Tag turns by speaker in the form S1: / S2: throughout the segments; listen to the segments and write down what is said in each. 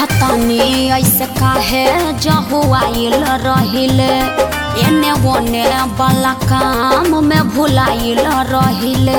S1: देखतानी ऐसे काहे जहुआइल रहिले एने ओने वाला काम में भुलाइल रहिले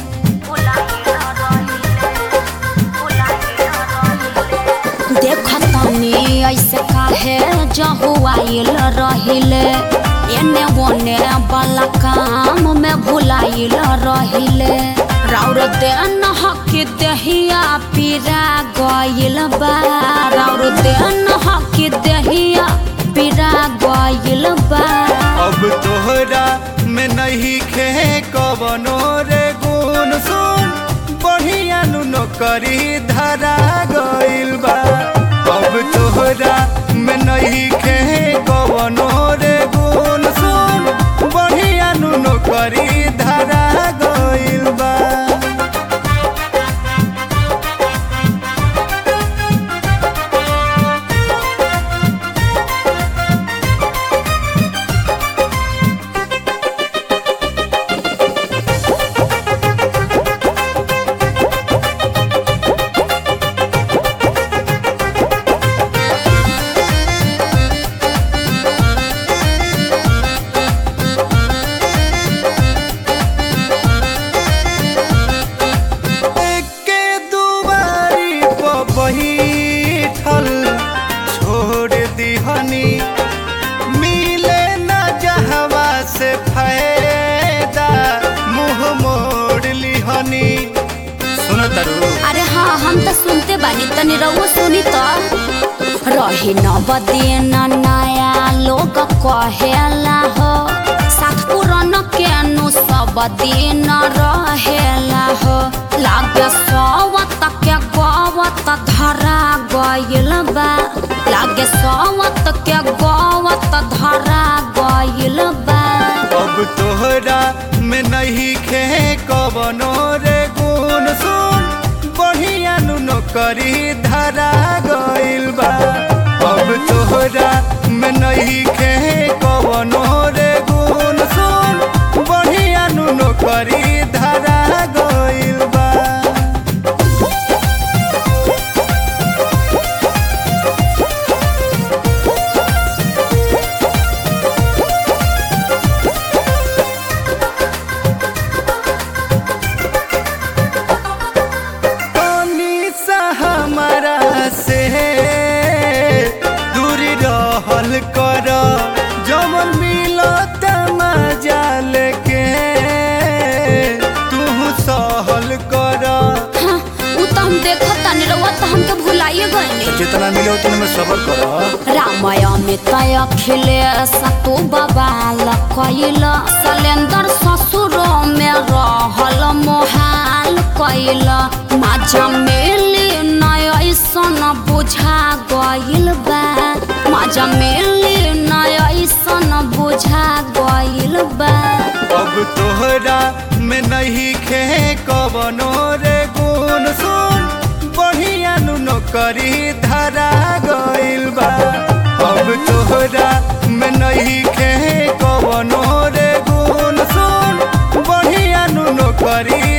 S1: देखतानी ऐसे काहे जहुआइल रहिले एने ओने वाला काम में भुलाइल रहिले राउर देन हकी देहिया पीरा गइल बा राउर देन हकी देहिया पीरा गइल बा
S2: अब तोहरा में नहीं खे कवनो रे गुण सुन बढ़िया नु नौकरी धरा गइल बा अब तोहरा में नहीं खे कवनो रे गुण सुन बढ़िया नु नौकरी धरा गइल बा के दुआरी पर बैठल छोड़ दिहनी मिले न जहवा से फायदा मुंह मोड़ लिहनी सुनो तरु
S1: अरे हाँ हम तो सुनते बानी तनी रहुआ सुनी तो रही न बदीन नया लोग कहेला हो साथ पुरान के नु सब दिन रहेला हो लागे सवत के गवत धरा गइल बा लागे सवत के गवत धरा गइल बा
S2: अब तोहरा में नहीं खे कवनो रे गुण सुन बढ़िया नु नौकरी धरा गइल बा अब तोहरा में नहीं खे कवनो रे गुण सुन बढ़िया नु नौकरी धरा गइल बा पानी सा हमारा से दूर रहल कर जमन मिलो मजा लेके तू सहल कर
S1: हाँ, उ तो हम देखत तानी रहुआ तो हमके भुलाइए गइनी
S2: जितना मिले उतने में सबर कर
S1: रामय में तय खिले सतु बबाल कैल सलेंदर ससुर में रहल मोहाल कैल माझा मिली नय ऐसन बुझा गइल बा माझा मिली नय ऐसन बुझा गइल बा
S2: अब तोहरा में नहीं खे कवनो रे गुण सुन बढ़िया नु नौकरी धरा गइल बा अब तोहरा में नहीं खे कवनो रे गुण सुन बढ़िया नु नौकरी